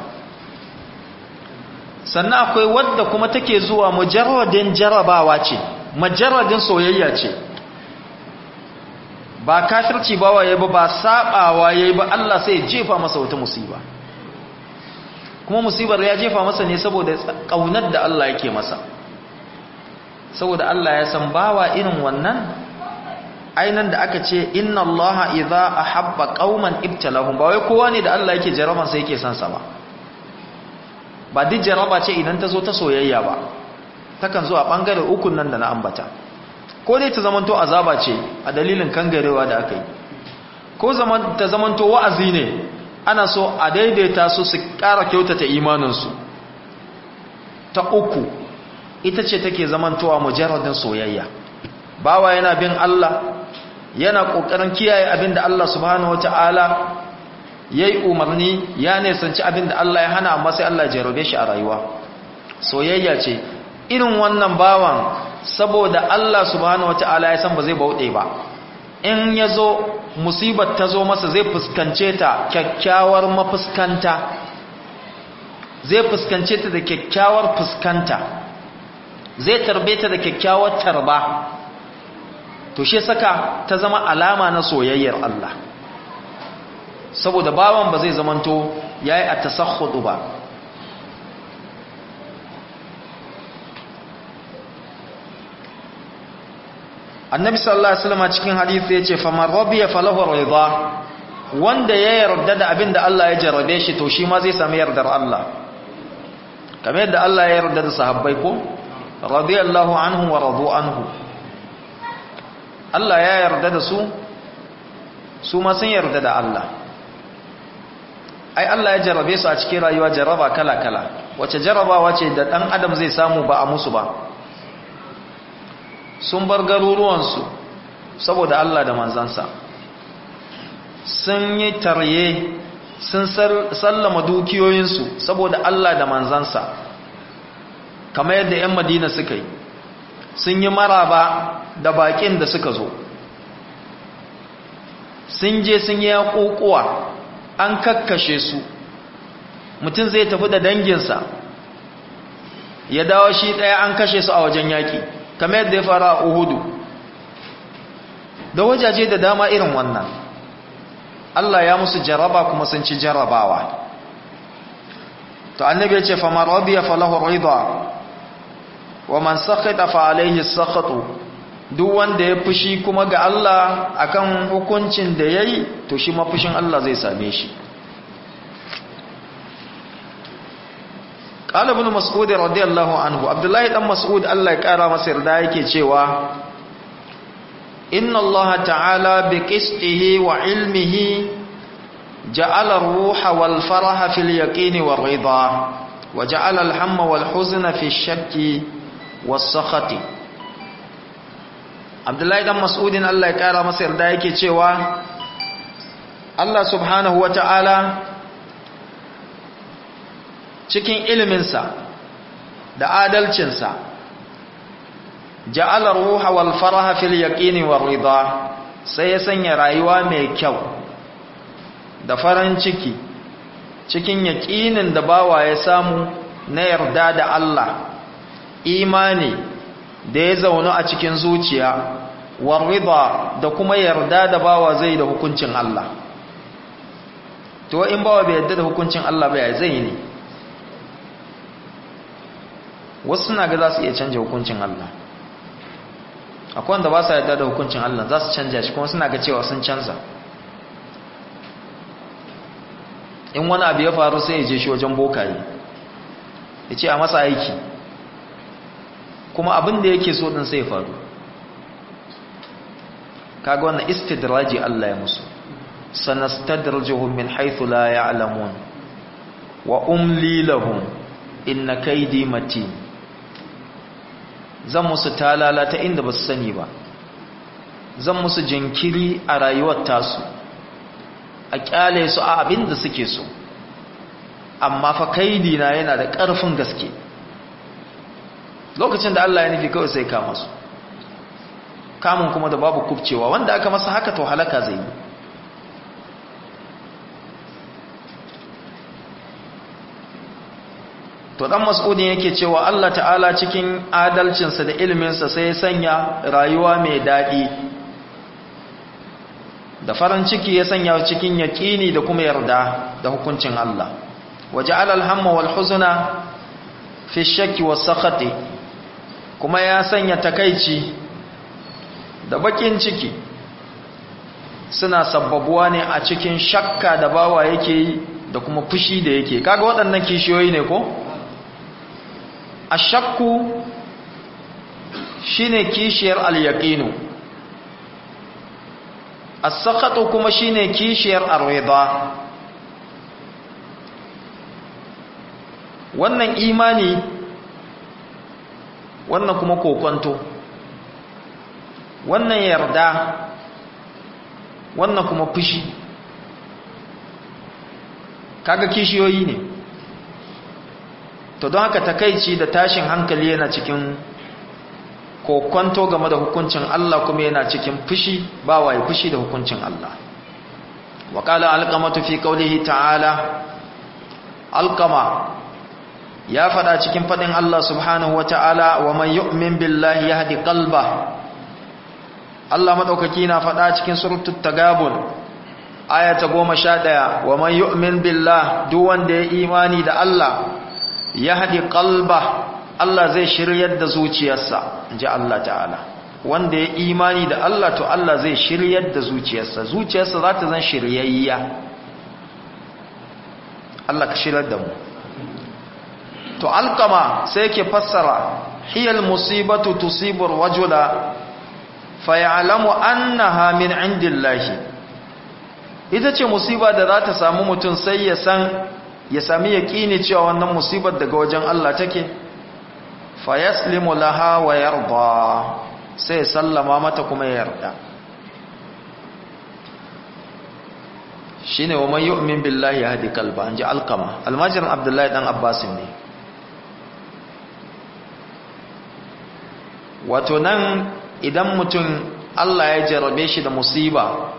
sannan akwai wadda kuma take zuwa mujarradin jarabawa ce mujarradin soyayya ce ba kafirci bawa yayi ba ba sabawa yayi ba Allah sai ya jefa masa wata musiba kuma musibar ya jefa masa ne saboda kaunar da Allah yake masa saboda Allah ya san bawa irin wannan ainan da aka ce inna allaha idza ahabba qauman ibtalahum ba wai kowa ne da Allah yake jaraban sai yake san sa ba ba duk jaraba ce idan ta zo ta soyayya ba takan zo a bangare ukun nan da na ambata ko dai ta zamanto azaba ce a dalilin kangarewa da aka yi ko zaman ta zamanto wa'azi ne ana so a daidaita su su ƙara kyautata imaninsu ta uku ita ce take zamantowa mujarradin soyayya bawa yana bin Allah yana kokarin kiyaye abin da Allah subhanahu wataala yayi umarni ya nisanci abin da Allah ya hana amma sai Allah ya jarabe shi a rayuwa soyayya ce irin wannan bawan saboda Allah subhanahu wataala ya san ba zai bauɗe ba in yazo musibar ta zo masa zai fuskance ta kyakkyawar mafuskanta zai fuskance ta da kyakkyawar fuskanta zai tarbe ta da kyakkyawar tarba to shi saka ta zama alama na soyayyar Allah saboda bawan ba zai zamanto yayi at-tasahhud ba annabi sallallahu alaihi wasallam cikin hadisi yace faman radiya falahu ridha wanda ya yarda da abin da Allah ya jarrabe shi to shi ma zai sami yardar Allah kamar yadda Allah ya yarda da sahabbai ko radiyallahu anhu wa radu anhu Allah ya yarda da su su ma sun yarda da Allah ai Allah ya jarrabe su a cikin rayuwa jarraba kala-kala wace jarrabawa ce da ɗan adam zai samu ba a musu ba sun bar garuruwansu saboda Allah da manzansa sun yi tarye sun sallama dukiyoyinsu saboda Allah da manzansa kamar yadda 'yan madina suka yi sun yi maraba da bakin da suka zo sun je sun yi yaƙoƙuwa an kakkashe su mutum zai tafi da danginsa ya dawo shi ɗaya an kashe su a wajen yaƙi kamar yadda ya fara a uhudu da wajaje da dama irin wannan Allah ya musu jaraba kuma sun ci jarabawa to annabi ya ce faman radiya falahu ridha wa man sakhata fa alaihi sakhatu duk wanda ya fushi kuma ga Allah akan hukuncin da yayi to shi ma fushin Allah zai same shi qala ibn mas'ud radiyallahu anhu abdullahi dan mas'ud Allah ya kara masa yarda yake cewa inna Allah ta'ala bi qistihi wa ilmihi ja'ala ar-ruha wal faraha fil yaqini war ridha wa ja'ala al-hamma wal huzna fi ash-shakki was sakhati Abdullahi dan Mas'udin Allah ya kara masa yarda yake cewa Allah subhanahu wa ta'ala cikin iliminsa da adalcinsa ja'alar ruha wal faraha fil yaqini war ridha sai ya sanya rayuwa mai kyau da farin ciki cikin yaqinin da bawa ya samu na yarda da Allah imani da ya zauna a cikin zuciya war ridha da kuma yarda da bawa zai da hukuncin Allah to in bawa bai yarda da hukuncin Allah ba ya zai ne wasu suna ga za su iya canja hukuncin Allah akwai wanda ba su yarda da hukuncin Allah za su canja shi kuma suna ga cewa sun canza in wani abu ya faru sai ya je shi wajen bokaye ya ce a masa aiki kuma abin da yake so din sai ya faru kaga wannan istidraji Allah ya musu sanastadrijuhum min haythu la ya'lamun wa umli lahum inna kaydi matin zan musu talala ta inda ba su sani ba zan musu jinkiri a rayuwar tasu a kyale su a abin da suke so amma fa kaidi na yana da ƙarfin gaske lokacin da Allah ya nufi kawai sai kama su kamun kuma da babu kubcewa wanda aka masa haka to halaka zai yi to dan mas'udin yake cewa Allah ta'ala cikin adalcinsa da ilminsa sai ya sanya rayuwa mai daɗi da farin ciki ya sanya cikin yaƙini da kuma yarda da hukuncin Allah waja'ala al-hamma wal huzna fi shakki was sakhati kuma ya sanya takaici da bakin ciki suna sabbabuwa ne a cikin shakka da bawa yake yi da kuma fushi da yake kaga waɗannan kishiyoyi ne ko ashakku shine kishiyar al-yaqinu as-sakhatu kuma shine kishiyar ar-ridha wannan imani wannan kuma kokonto wannan yarda wannan kuma fushi kaga kishiyoyi ne to don haka takaici da tashin hankali yana cikin kokonto game da hukuncin Allah kuma yana cikin fushi ba waye fushi da hukuncin Allah wa qala alqamatu fi qawlihi ta'ala alqama ya fada cikin fadin Allah subhanahu wa ta'ala wa man yu'min billahi yahdi qalba Allah madaukaki na fada cikin suratul tagabun aya ta 11 wa man yu'min billah duk wanda ya imani da Allah yahdi qalba Allah zai shiryar da zuciyarsa inji Allah ta'ala wanda ya imani da Allah to Allah zai shiryar da zuciyarsa zuciyarsa za ta zan shiryayya Allah ka shiryar da mu to alkama sai yake fassara hiyal musibatu tusibu rajula fayalamu annaha min indillahi ita ce musiba da za ta samu mutum sai ya san ya sami yaqini cewa wannan musibar daga wajen Allah take fayaslimu laha wa yarda sai sallama mata kuma ya yarda shine wa man yu'min billahi yahdi qalba anje alqama almajirin abdullahi dan abbas ne wato nan idan mutum Allah ya jarabe shi da musiba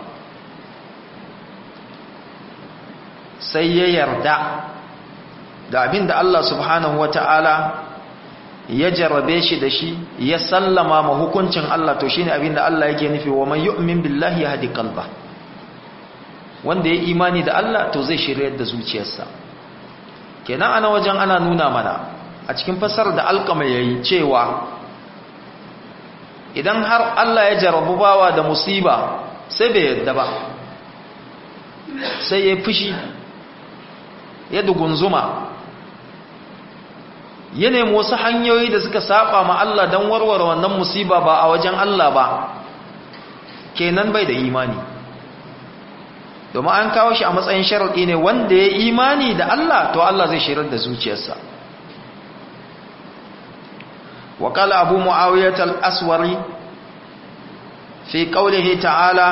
sai ya yarda da abin da Allah subhanahu wata'ala ya jarrabe shi da shi ya sallama ma hukuncin Allah to shine abin da Allah yake nufi wa man yu'min billahi yahdi qalba wanda ya imani da Allah to zai shiryar da zuciyarsa kenan ana wajen ana nuna mana a cikin fasar da alkama yayi cewa idan har Allah ya jarrabu bawa da musiba sai bai yadda ba sai ya fushi ya dugunzuma ya nemi wasu hanyoyi da suka saba ma Allah don warware wannan musiba ba a wajen Allah ba kenan bai da imani domin an kawo shi a matsayin sharaɗi ne wanda ya imani da Allah to Allah zai shirar da zuciyarsa وقال أبو معاوية الأسوري في قوله تعالى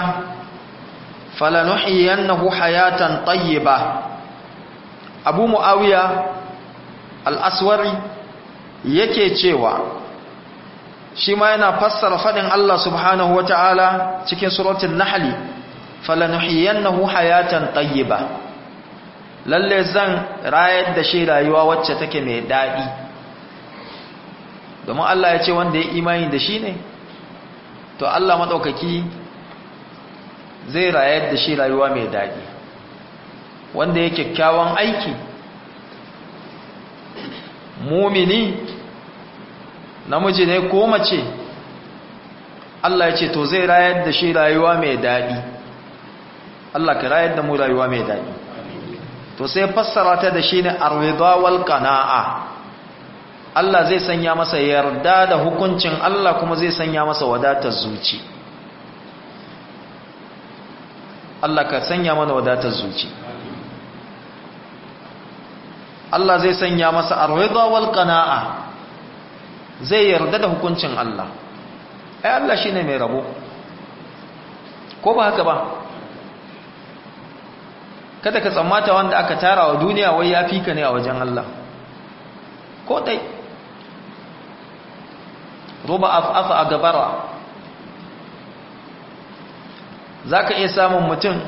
فلنحيينه حياة طيبة أبو معاوية الأسوري yake cewa shi ma yana fassara fadin Allah subhanahu wa ta'ala cikin suratul nahli falanuhiyannahu hayatan tayyiba lalle zan rayar da shi rayuwa wacce take mai dadi domin Allah ya ce wanda ya imani da shi ne to Allah madaukaki zai rayar da shi rayuwa mai dadi wanda ya kyakkyawan aiki mumini namiji ne ko mace Allah ya ce to zai rayar da shi rayuwa mai daɗi Allah ka rayar da mu rayuwa mai daɗi to sai fassara ta da shi ne arwida wal qana'a Allah zai sanya masa yarda da hukuncin Allah kuma zai sanya masa wadatar zuci Allah ka sanya mana wadatar zuci Allah zai sanya masa arwida wal qana'a zai yarda da hukuncin Allah ai Allah shine mai rabo ko ba haka ba kada ka tsammata wanda aka tara wa duniya wai ya fika ne a wajen Allah ko dai roba afa a gabara zaka iya samun mutum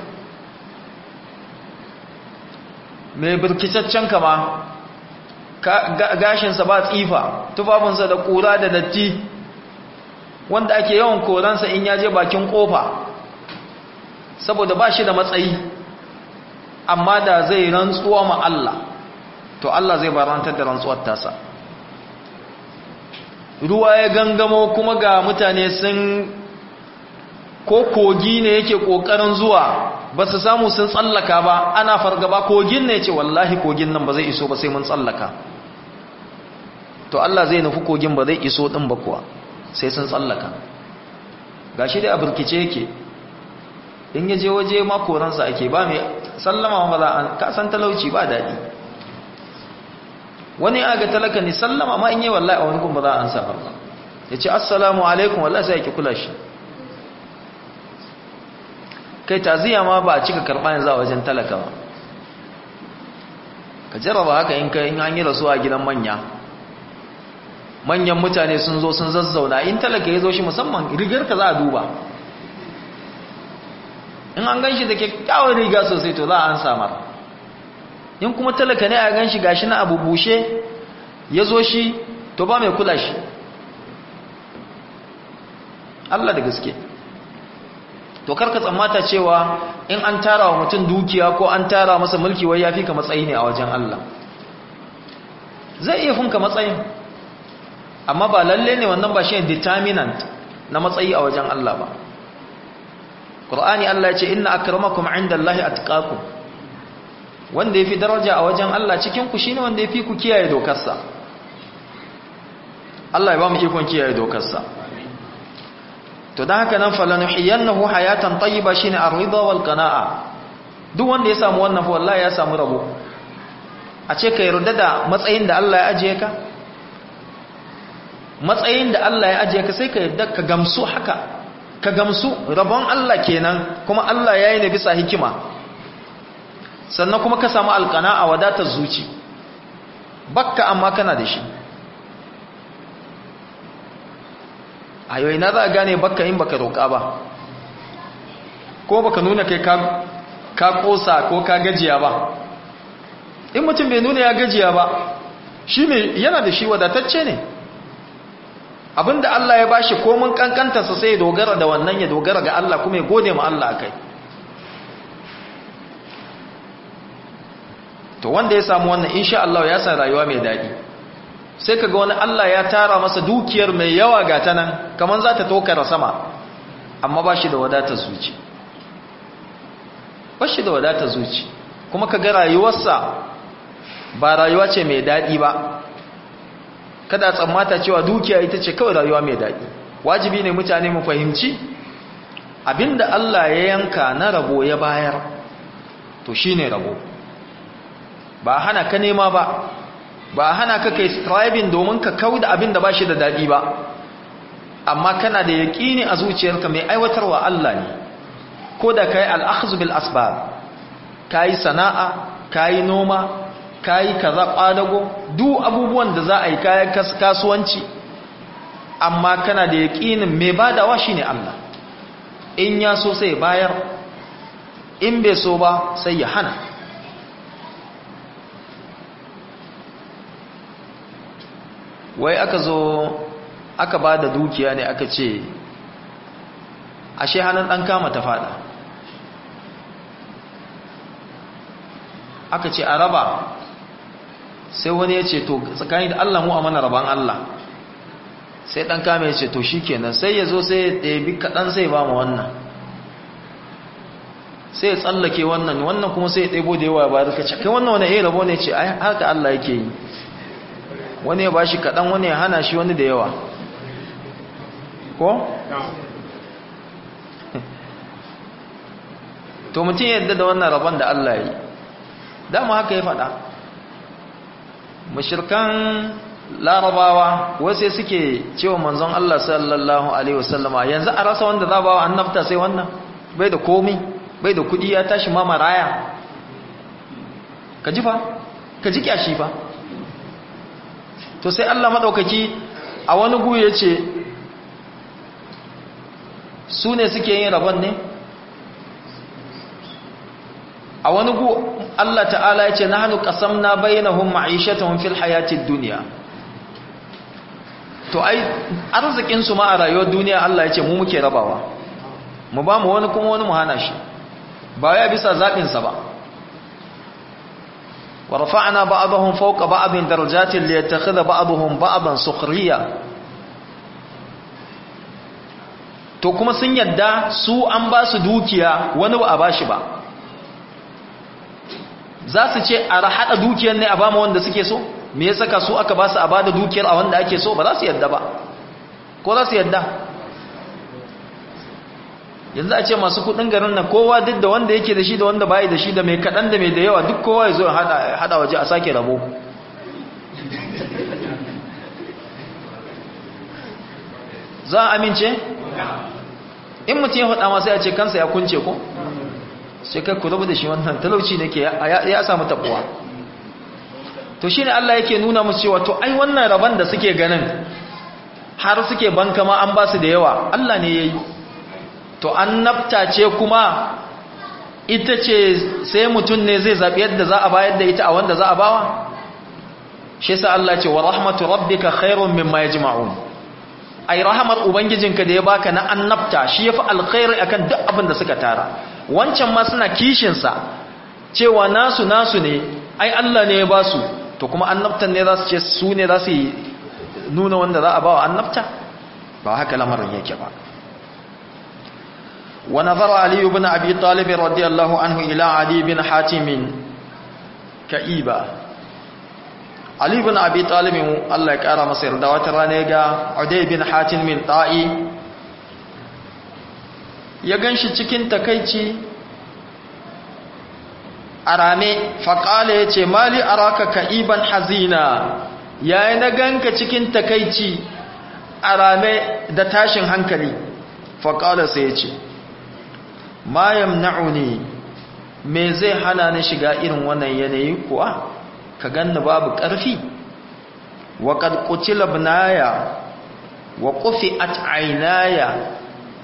mai birkitaccen kama gashinsa ba tsifa tufafinsa da ƙura da datti wanda ake yawan koransa in yaje bakin ƙofa saboda ba shi da matsayi amma da zai rantsuwa ma Allah to Allah zai barantar da rantsuwar tasa ruwa ya gangamo kuma ga mutane sun ko kogi ne yake ƙoƙarin zuwa ba su samu sun tsallaka ba ana fargaba kogin ne ce wallahi kogin nan ba zai iso ba sai mun tsallaka to Allah zai nufi kogin ba zai iso din ba kuwa sai sun tsallaka gashi dai a burkice yake in yaje waje ma koransa ake ba mai sallama ba za a ka san talauci ba daɗi wani aga talaka ne sallama ma in yi wallahi a wani kun ba za a ansa ba ya ce assalamu alaikum wallahi sai ake kula shi kai taziya ma ba a cika karɓa yanzu a wajen talaka ba ka jarraba haka in ka in an yi rasu a gidan manya manyan mutane sun zo sun zazzauna in talaka ya zo shi musamman rigar ka za a duba in an gan shi da kyakkyawar riga sosai to za a an samar in kuma talaka ne a gan shi gashi na abu bushe ya zo shi to ba mai kula shi Allah da gaske to karka tsammata cewa in an tara wa mutum dukiya ko an tara masa mulki wai yafi ka matsayi ne a wajen Allah zai iya funka matsayin amma ba lalle ne wannan ba shi determinant na matsayi a wajen Allah ba Qur'ani Allah ya ce inna akramakum indallahi atqakum wanda yafi daraja a wajen Allah cikin ku shine wanda yafi ku kiyaye dokarsa Allah ya ba mu ikon kiyaye dokarsa to dan haka nan falanuhiyannahu hayatan tayyiba shine ar-ridha wal qana'a duk wanda ya samu wannan fa wallahi ya samu rabo a ce ka yarda da matsayin da Allah ya ajiye ka matsayin da Allah ya ajiye ka sai ka yarda ka gamsu haka ka gamsu rabon Allah kenan kuma Allah ya yi ne bisa hikima sannan kuma ka samu alqana'a wadatar zuci bakka amma kana da shi a yau ina za a gane baka in baka roƙa ba ko baka nuna kai ka ƙosa ko ka gajiya ba in mutum bai nuna ya gajiya ba shi mai yana da shi wadatacce ne abinda Allah ya bashi komin kankantarsa sai ya dogara da wannan ya dogara ga Allah kuma ya gode ma Allah akai to wanda ya samu wannan insha Allah ya san rayuwa mai daɗi sai kaga wani Allah ya tara masa dukiyar mai yawa ga ta nan kaman za ta tokara sama amma ba shi da wadatar zuci ba shi da wadatar zuci kuma kaga rayuwarsa ba rayuwa ce mai daɗi ba kada tsammata cewa dukiya ita ce kawai rayuwa mai daɗi wajibi ne mutane mu fahimci abinda Allah ya yanka na rabo ya bayar to shine rabo ba hana ka nema ba ba hana ka kai striving domin ka kauda abinda ba shi da daɗi ba amma kana da yaƙini a zuciyarka mai aiwatarwa Allah ne ko da kai al-akhdhu bil asbab kai sana'a kai noma kayi kaza kwadago duk abubuwan da za a yi kayan kasuwanci amma kana da yaƙinin mai badawa shine Allah in ya so sai bayar in bai so ba sai ya hana wai aka zo aka ba da dukiya ne aka ce ashe hannun ɗan kama ta fada aka ce a raba sai wani ya ce to tsakani da Allah mu a mana raban Allah sai dan kame ya ce to shikenan sai ya zo sai ya ɗebi kaɗan sai ba mu wannan sai ya tsallake wannan wannan kuma sai ya ɗebo da yawa ba da kace kai wannan wani ya rabo ne ce ai haka Allah yake yi wani ya bashi kaɗan wani ya hana shi wani da yawa ko to mutum yadda da wannan rabon da Allah ya yi dama haka ya faɗa mashirkan larabawa wasu suke cewa manzon Allah sallallahu alaihi wasallama yanzu a rasa wanda za ba annabta sai wannan bai da komi bai da kudi ya tashi ma maraya ka ji fa ka ji kyashi fa to sai Allah madaukaki a wani gu ya ce su ne suke yin rabon ne a wani gu Allah ta'ala ya ce na hannu ƙasam na bayyanahun ma'aishatahun fil hayatid duniya to ai arzikinsu ma a rayuwar duniya Allah ya ce mu muke rabawa mu ba mu wani kuma wani mu hana shi ba ya bisa zaɓinsa ba wa rafa'na ba'dahum fawqa ba'din darajatin li yattakhidha ba'dahum ba'dan sukhriya to kuma sun yadda su an ba su dukiya wani ba a bashi ba za su ce a haɗa dukiyar ne a ba wanda suke so me ya saka su aka ba su a ba da dukiyar a wanda ake so ba za su yadda ba ko za su yadda yanzu a ce masu kudin garin nan kowa duk da wanda yake da shi da wanda bayi da shi da mai kaɗan da mai da yawa duk kowa ya zo ya haɗa waje a sake rabo za a amince? in mutum ya faɗa masu ya ce kansa ya kunce ko? sai kai ku rabu da shi wannan talauci ne ke ya samu tabuwa to shi ne Allah yake nuna musu cewa to ai wannan rabon da suke ganin har suke banka ma an ba su da yawa Allah ne ya yi to an nafta ce kuma ita ce sai mutum ne zai zaɓi yadda za a bayar da ita a wanda za a bawa shi sa Allah ce wa rahmatu rabbika khairun mimma yajma'un ai rahamar ubangijinka da ya baka na annabta shi yafi alkhairi akan duk abin da suka tara wancan ma suna kishin sa cewa nasu nasu ne ai Allah ne ya ba su to kuma annabtan ne za su ce su ne za su nuna wanda za a bawa annabta ba haka lamarin yake ba ونظر علي بن أبي طالب رضي الله عنه إلى علي بن حاتم كئيبا علي بن أبي طالب الله يكرم مصير دوات رانيغا عدي بن حاتم من طائي ya ganshi cikin takaici arame faƙala ya ce mali araka ka'iban hazina yayi na ganka cikin takaici arame da tashin hankali faƙala sai ya ce ma yamna'uni me zai hana ni shiga irin wannan yanayi kuwa ka ganni babu ƙarfi wa qad qutila ibnaya wa qufi'at aynaya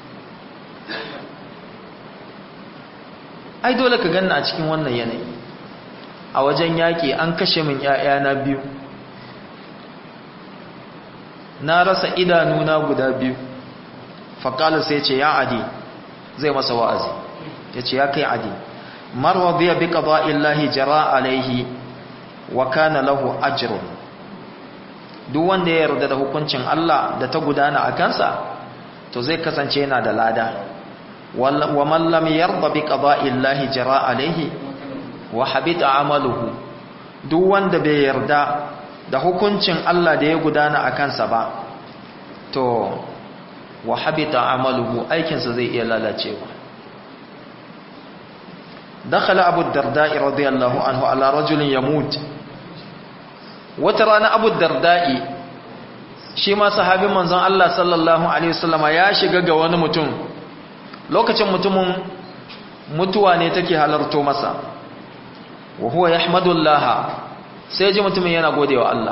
ai dole ka ganni a cikin wannan yanayi a wajen yaki an kashe min ƴaƴana biyu na rasa idanuna guda biyu faƙalar sai ce ya adi zai masa wa'azi ya ce ya kai adi marwa biya bi ƙaba illahi jara alaihi wa kana lahu ajrun duk wanda ya yarda da hukuncin Allah da ta gudana a kansa to zai kasance yana da lada wa man lam yarda bi qada'i llahi jara alaihi wa habita amaluhu duk wanda bai yarda da hukuncin Allah da ya gudana a kansa ba to wa habita amaluhu aikinsa zai iya lalacewa dakhala abu darda'i radiyallahu anhu ala rajulin yamut wata rana abu darda'i shi ma sahabin manzon Allah sallallahu alaihi wasallama ya shiga ga wani mutum lokacin mutumin mutuwa ne take halarto masa wa huwa yahmadullah sai ji mutumin yana godewa Allah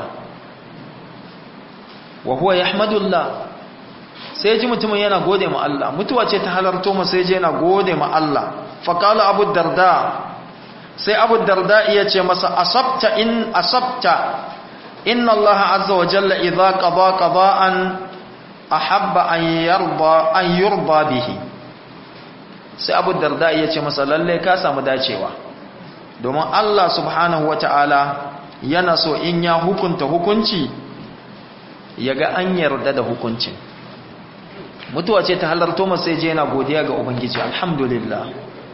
wa huwa yahmadullah sai ji mutumin yana gode ma Allah mutuwa ce ta halarto masa sai ji yana gode ma Allah fa qala abu darda sai abu darda ya ce masa asabta in asabta inna Allah azza wa jalla idza qada qada'an ahabba an yarda an yurda bihi sai abu darda ya ce masa lalle ka samu dacewa domin Allah subhanahu wata'ala yana so in ya hukunta hukunci yaga an yarda da hukuncin mutuwa ce ta halarto masa sai je yana godiya ga ubangiji alhamdulillah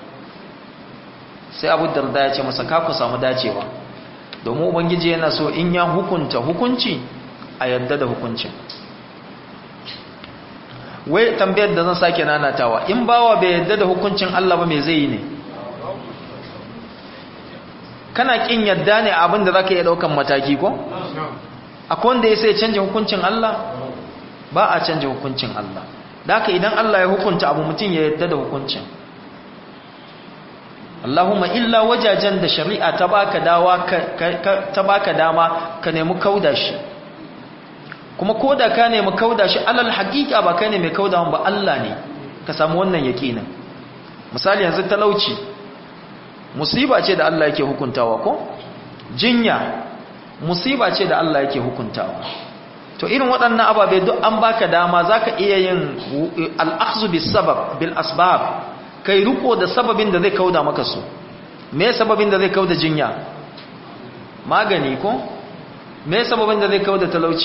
sai abu darda ya ce masa ka ku samu dacewa domin ubangiji yana so in ya hukunta hukunci a yadda da hukuncin wai tambayar da zan sake nanatawa in bawa bai yadda da hukuncin Allah ba me zai yi ne kana kin yadda ne abin da zaka iya daukan mataki ko akwai wanda ya sai canja hukuncin Allah ba a canja hukuncin Allah da haka idan Allah ya hukunta abu mutum ya yadda da hukuncin Allahumma illa wajajen da shari'a ta baka dawa ta baka dama ka nemi kauda shi kuma koda ka nemi kauda shi alal haqiqa ba kai ne mai kauda ba Allah ne ka samu wannan yaqinin misali yanzu talauci musiba ce da Allah yake hukuntawa ko jinya musiba ce da Allah yake hukuntawa to irin waɗannan ababe duk an baka dama zaka iya yin al-akhdhu bis sabab bil asbab kai riko da sababin da zai kauda maka su me sababin da zai kauda jinya magani ko me sababin da zai kauda talauci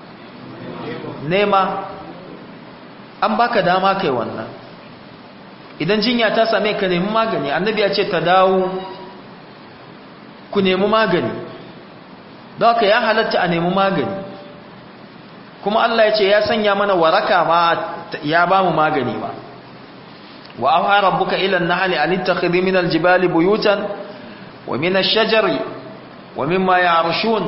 nema an baka dama kai wannan idan jinya ta same ka nemi magani annabi ya ce ta dawo ku nemi magani don haka ya halatta a nemi magani kuma Allah ya ce ya sanya mana waraka ma ya ba mu magani ba wa auha rabbuka ila an-nahli an ittakhidhi min al-jibali buyutan wa min ash-shajari wa mimma ya'rushun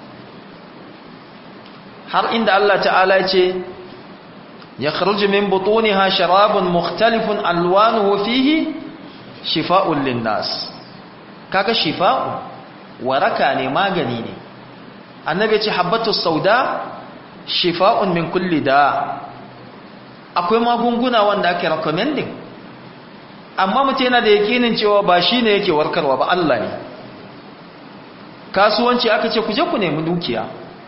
har inda Allah ta'ala ya ce yakhruju min butuniha sharabun mukhtalifun alwanuhu fihi shifaa'un lin-nas kaga shifa'u waraka ne magani ne annabi ya ce habbatu sauda shifa'un min kulli da akwai magunguna wanda ake recommending amma mutum yana da yakinin cewa ba shi ne yake warkarwa ba Allah ne kasuwanci aka ce ku je ku nemi dukiya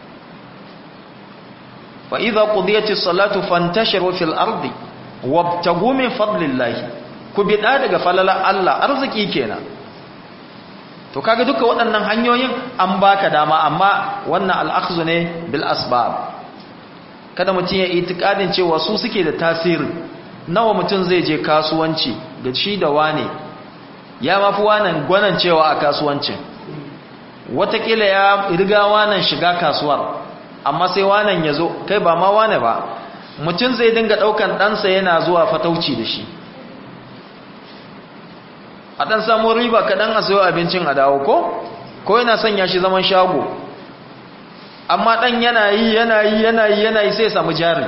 fa idza qudiyatis salatu fantashiru fil ardi wabtagu min fadlillahi ku bida daga falala Allah arziki kenan to kaga duka waɗannan hanyoyin an baka dama amma wannan al'akhzu ne bil asbab kada mutum ya itikadin cewa su suke da tasiri nawa mutum zai je kasuwanci da shi da wane ya mafi wanan gwanan cewa a kasuwancin watakila ya riga wanan shiga kasuwar amma sai wanan ya zo kai ba ma wane ba mutum zai dinga ɗaukan ɗansa yana zuwa fatauci da shi a ɗan samun riba kaɗan a sayo abincin a dawo ko ko yana sanya shi zaman shago amma ɗan yana yi yana yi yana yi yana yi sai ya samu jari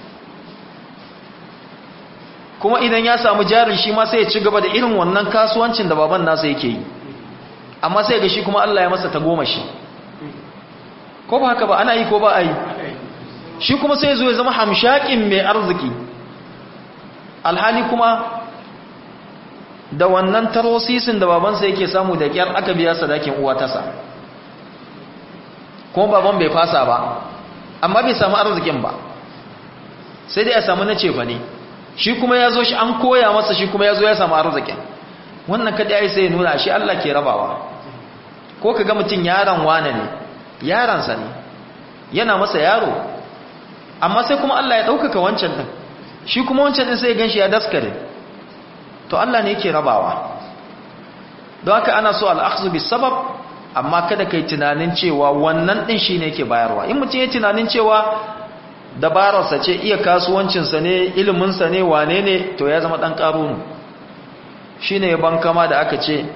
kuma idan ya samu jari shi ma sai ya ci gaba da irin wannan kasuwancin da baban nasa yake yi amma sai ga shi kuma Allah ya masa ta goma shi ko ba haka ba ana yi ko ba a yi shi kuma sai zo ya zama hamshakin mai arziki alhali kuma da wannan tarosisin da babansa yake samu da kyar aka biya sadakin uwa tasa kuma baban bai fasa ba amma bai samu arzikin ba sai dai ya samu na cefa ne shi kuma ya zo shi an koya masa shi kuma ya zo ya samu arzikin wannan kada ya sai ya nuna shi Allah ke rabawa ko ka ga mutum yaron wane ne yaransa ne yana masa yaro amma sai kuma Allah ya ɗaukaka wancan ɗin shi kuma wancan ɗin sai ya gan shi ya daskare to Allah ne yake rabawa don haka ana so al'akhzu bis sabab amma kada kai tunanin cewa wannan ɗin shi ne yake bayarwa in mutum ya tunanin cewa dabararsa ce iya kasuwancinsa ne iliminsa ne wane ne to ya zama ɗan ƙarunu shi ne ban kama da aka ce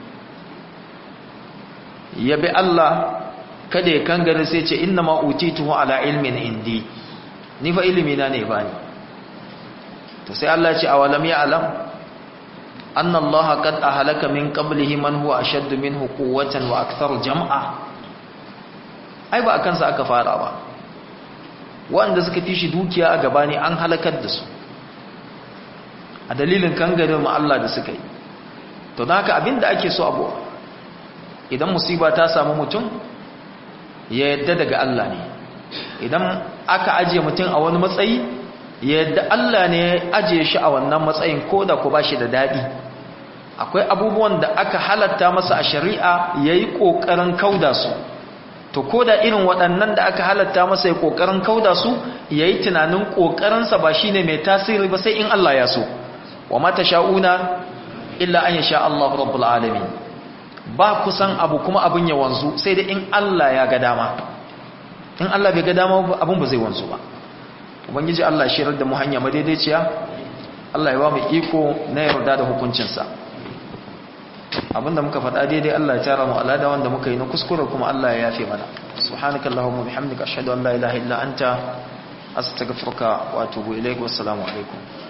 ya bi Allah kada ya kangare sai ce inna ma utituhu ala ilmin indi ni fa ilimi na ne bani to sai Allah ya ce awalam ya alam anna Allah qad ahlaka min qablihi man huwa ashaddu minhu quwwatan wa akthar jam'a ai ba akan sa aka fara ba wanda suka fi shi dukiya a gaba ne an halakar da su a dalilin kangare mu Allah da suka yi to don haka abinda ake so abu idan musiba ta samu mutum ya yadda daga Allah ne idan aka ajiye mutum a wani matsayi ya yadda Allah ne ya ajiye shi a wannan matsayin ko da ku ba shi da daɗi akwai abubuwan da aka halatta masa a shari'a ya yi ƙoƙarin kauda su to ko da irin waɗannan da aka halatta masa ya ƙoƙarin kauda su ya yi tunanin ƙoƙarinsa ba shi ne mai tasiri ba sai in Allah ya so wa mata sha'una illa an sha Allah rabbul alamin ba kusan abu kuma abin ya wanzu sai dai in Allah ya ga dama in Allah bai ga dama abin ba zai wanzu ba ubangiji Allah shirar da mu hanya madaidaiciya Allah ya ba mu iko na yarda da hukuncinsa abinda muka faɗa daidai Allah ya tara mu alada wanda muka yi na kuskure kuma Allah ya yafe mana subhanakallahumma bihamdika ashhadu an la ilaha illa anta astaghfiruka wa atubu ilaik wassalamu alaikum